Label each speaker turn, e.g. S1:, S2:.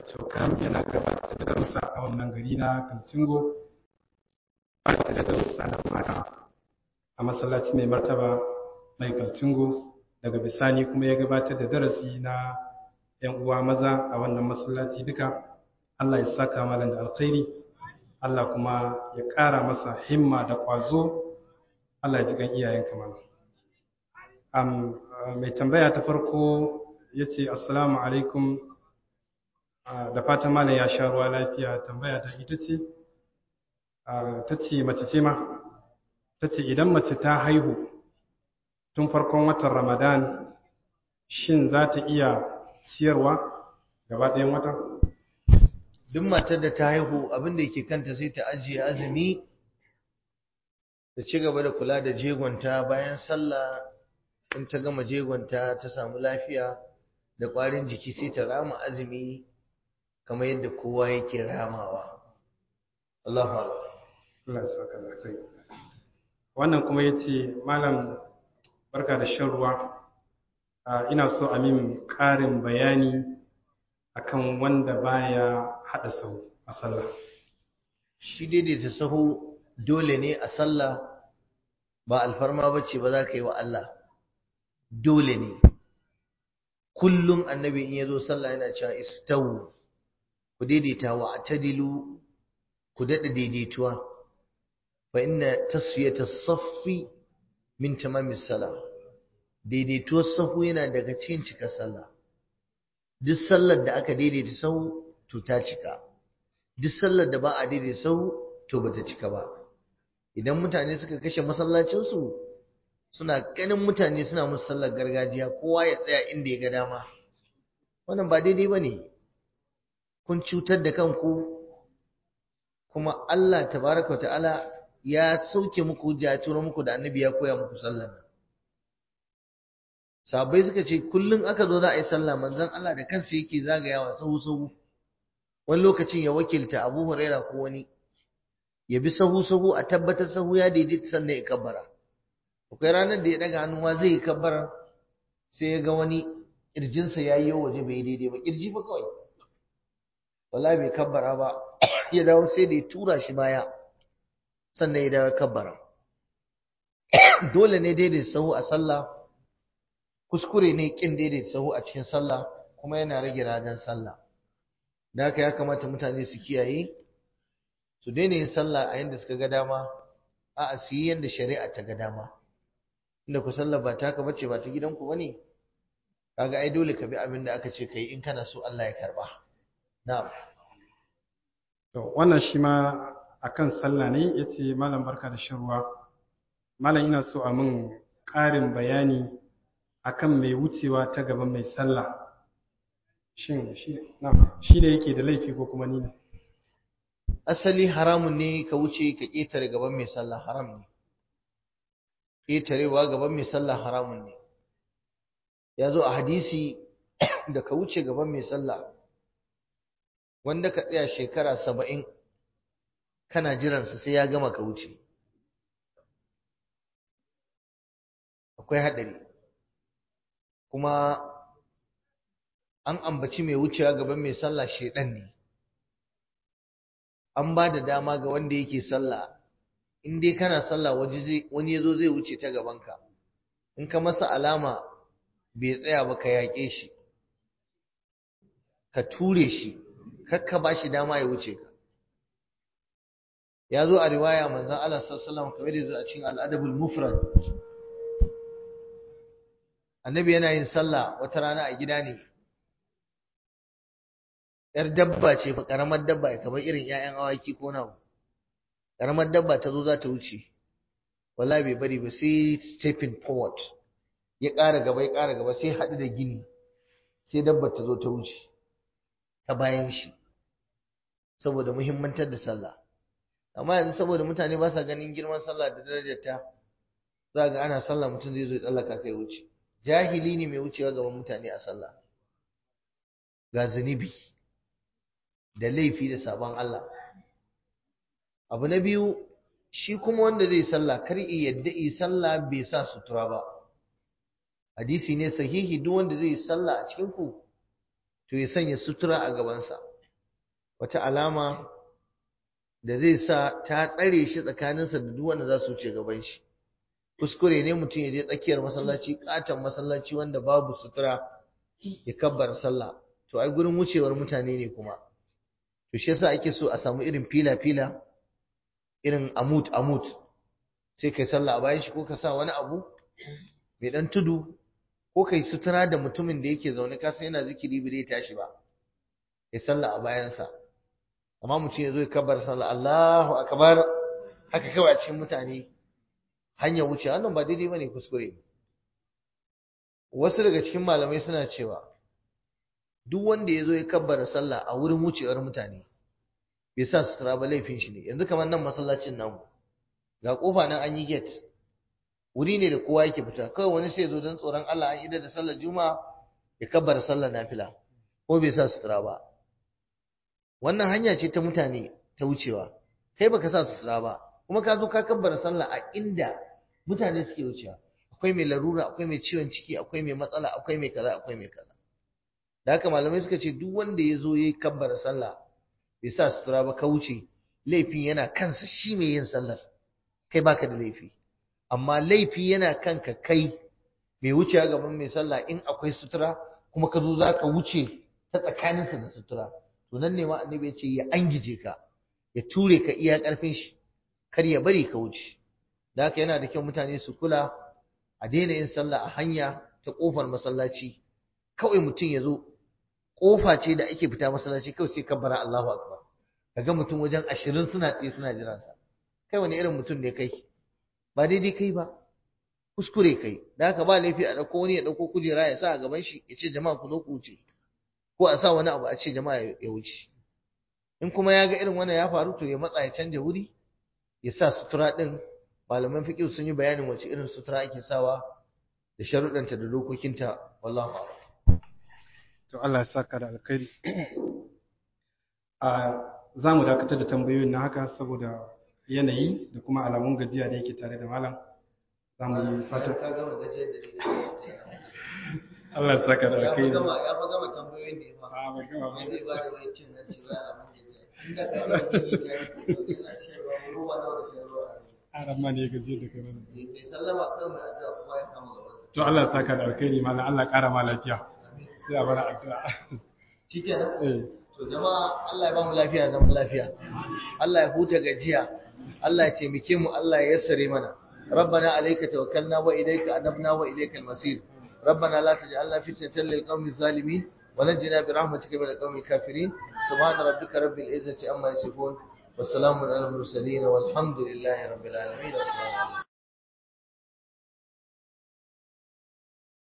S1: cokam yana gabatar da darussa a wannan gari na kalcingo gabatar da darussa na mata a masallaci mai martaba mai kalcingo daga bisani kuma ya gabatar da darasi na yan uwa maza a wannan masallaci duka Allah ya saka malam da alkhairi Allah kuma ya ƙara masa himma da ƙwazo Allah ya ji kan iyayen kamar mai tambaya ta farko ya ce assalamu alaikum da fatan malam ya sha ruwa lafiya tambaya ta ita ce ta ce mace ce ma ta ce idan mace ta haihu tun farkon watan ramadan shin za ta iya ciyarwa gaba ɗayan watan
S2: duk matar da ta haihu abin da yake kanta sai ta ajiye azumi da ci gaba da kula da jegonta bayan sallah in ta gama jegonta ta samu lafiya da ƙwarin jiki sai ta rama azumi kamar yadda kowa yake ramawa Allahu
S1: Allah ya saka da kai wannan kuma yace malam barka da shan ruwa ina so a min ƙarin bayani akan wanda baya hada sahu a sallah
S2: shi daidaita sahu dole ne a sallah ba alfarma bace ba za ka yi wa Allah dole ne kullum annabi in yazo sallah yana cewa istawu ku daidaita wa atadilu ku dada daidaituwa fa inna tasfiyata saffi min tamamis salah daidaituwar sahu yana daga cikin cika sallah duk sallar da aka daidaita sahu to ta cika duk sallar da ba a daidaita sahu to bata cika ba idan mutane suka kashe masallacinsu suna ganin mutane suna musu sallar gargajiya kowa ya tsaya inda ya ga dama wannan ba daidai ba ne kun cutar da kanku kuma Allah tabaraka wa ta'ala ya sauke muku hujja ya turo muku da annabi ya koya muku sallar nan sabai suka ce kullum aka zo za a yi sallah manzon Allah da kansa yake zagayawa sahu sahu wani lokacin ya wakilta Abu Huraira ko wani ya bi sahu sahu a tabbatar sahu ya daidaita sannan ya kabbara akwai ranar da ya daga hannu ma zai yi kabbara sai ya ga wani kirjinsa ya yi waje bai daidai ba kirji ba kawai wala bai kabbara ba ya dawo sai da ya tura shi baya sannan ya dawo kabbara dole ne daidai sahu a sallah kuskure ne kin daidai sahu a cikin sallah kuma yana rage radan sallah da haka ya kamata mutane su kiyaye su daina yin sallah a yanda suka ga dama a'a su yi yanda shari'a ta ga dama inda ku sallah ba taka bace ba ta gidanku bane kaga ai dole ka bi abin da aka ce kai in kana so Allah ya karba na'am
S1: to wannan shi ma akan sallah ne yace malam barka da shan ruwa malam ina so a min ƙarin bayani akan mai wucewa ta gaban mai sallah shin shi na shi ne yake da laifi ko kuma ni ne
S2: asali haramun ne ka wuce ka ƙetare gaban mai sallah haram ne ƙetarewa gaban mai sallah haramun ne ya zo a hadisi da ka wuce gaban mai sallah wanda ka tsaya shekara saba'in kana jiransa sai ya gama ka wuce akwai haɗari kuma an ambaci mai wucewa gaban mai sallah shedan ne an ba da dama ga wanda yake sallah in dai kana sallah wani yazo zai wuce ta gabanka in ka masa alama bai tsaya ba ka yaƙe shi ka ture shi kakka ba shi dama ya wuce ka ya zo a riwaya manzon Allah sallallahu alaihi wasallam kamar da zo a cikin al-adabul mufrad annabi yana yin sallah wata rana a gida ne yar dabba ce fa karamar dabba kamar irin 'ya'yan awaki ko nawa karamar dabba ta zo za ta wuce wallahi bai bari ba sai stepping forward ya ƙara gaba ya ƙara gaba sai haɗu da gini sai dabbar ta zo ta wuce ta bayan shi saboda muhimmantar da sallah amma yanzu saboda mutane ba sa ganin girman sallah da darajarta za ga ana sallah mutum zai zo ya tsallaka kai wuce jahili ne mai wucewa gaban mutane a sallah ga zunubi da laifi da sabon Allah abu na biyu shi kuma wanda zai sallah kar i yadda i sallah bai sa sutura ba hadisi ne sahihi duk wanda zai sallah a cikin ku to ya sanya sutura a gabansa wata alama da zai sa ta tsare shi tsakaninsa da duk wanda za su wuce gaban shi kuskure ne mutum ya je tsakiyar masallaci katon masallaci wanda babu sutura ya kabbar sallah to ai gurin wucewar mutane ne kuma to shi yasa ake so a samu irin fila fila irin amut amut sai kai sallah a bayan shi ko ka sa wani abu mai dan tudu ko kai sutura da mutumin da yake zaune ka san yana zikiri bai tashi ba kai sallah a bayansa amma mutum ya zo ya kabbar sallah Allahu akbar haka kawai a cikin mutane hanyar wuce wannan ba daidai bane kuskure wasu daga cikin malamai suna cewa duk wanda ya zo ya kabbara sallah a wurin wucewar mutane bai sa sutura ba laifin shi ne yanzu kamar nan masallacin namu ga kofa nan an yi gate wuri ne da kowa yake fita kawai wani sai ya zo don tsoron Allah an idar da sallar juma'a ya kabbara sallar nafila ko bai sa sutura ba wannan hanya ce ta mutane ta wucewa kai baka sa sutura ba kuma ka zo ka kabbara sallah a inda mutane suke wucewa akwai mai larura akwai mai ciwon ciki akwai mai matsala akwai mai kaza akwai mai kaza da haka malamai suka ce duk wanda ya zo ya yi kabbara sallah bai sa sutura ba ka wuce laifin yana kansa shi mai yin sallar kai baka da laifi amma laifi yana kanka kai mai wucewa gaban mai sallah in akwai sutura kuma ka zo za ka wuce ta tsakaninsa da sutura to nan ne ma annabi ya ce ya angije ka ya ture ka iya karfin shi kar ya bari ka wuce da haka yana da kyau mutane su kula a daina yin sallah a hanya ta kofar masallaci kawai mutum ya zo kofa ce da ake fita masallaci kawai sai kabbara Allahu akbar kaga mutum wajen ashirin suna tsaye suna jiran sa kai wani irin mutum ne kai ba daidai kai ba kuskure kai da haka ba laifi a dauko wani ya dauko kujera ya sa a gaban shi ya ce jama'a ku zo ku wuce ko a sa wani abu a ce jama'a ya wuce in kuma ya ga irin wannan ya faru to ya matsa ya canja wuri ya sa sutura din malaman fiqh sun yi bayanin wace irin sutura ake sawa da sharuɗanta da dokokinta wallahu a'lam
S1: to Allah ya saka da alkhairi a za mu dakatar da tambayoyin na haka saboda yanayi da kuma alamun gajiya da yake tare da malam za mu yi fata
S2: ka gama gajiyar da ni
S1: Allah ya saka da
S2: ya fi
S1: alkhairi
S2: gama ya fi gama tambayoyin da ya fa
S1: a ba gama ba
S2: wai zai ba da wani cin hanci ba a mun gajiya inda ka ga ni ta yi to ina cewa ruwa na da shan ruwa
S1: aran ma ne ya gaji da kai malam
S2: mai sallama kan mai addu'a kuma ya kama gaban
S1: to Allah ya saka da alkhairi malam Allah ya kara ma lafiya sai a bar addu'a
S2: shikenan
S1: eh
S2: to jama'a Allah ya ba mu lafiya zaman lafiya Allah ya huta gajiya Allah ya taimake mu Allah ya yassare mana ربنا عليك توكلنا وإليك أنبنا وإليك المصير ربنا لا تجعلنا فتنة للقوم الظالمين ونجنا برحمتك من القوم الكافرين سبحان ربك رب العزة عما يصفون والسلام على المرسلين والحمد لله رب العالمين والسلام عليكم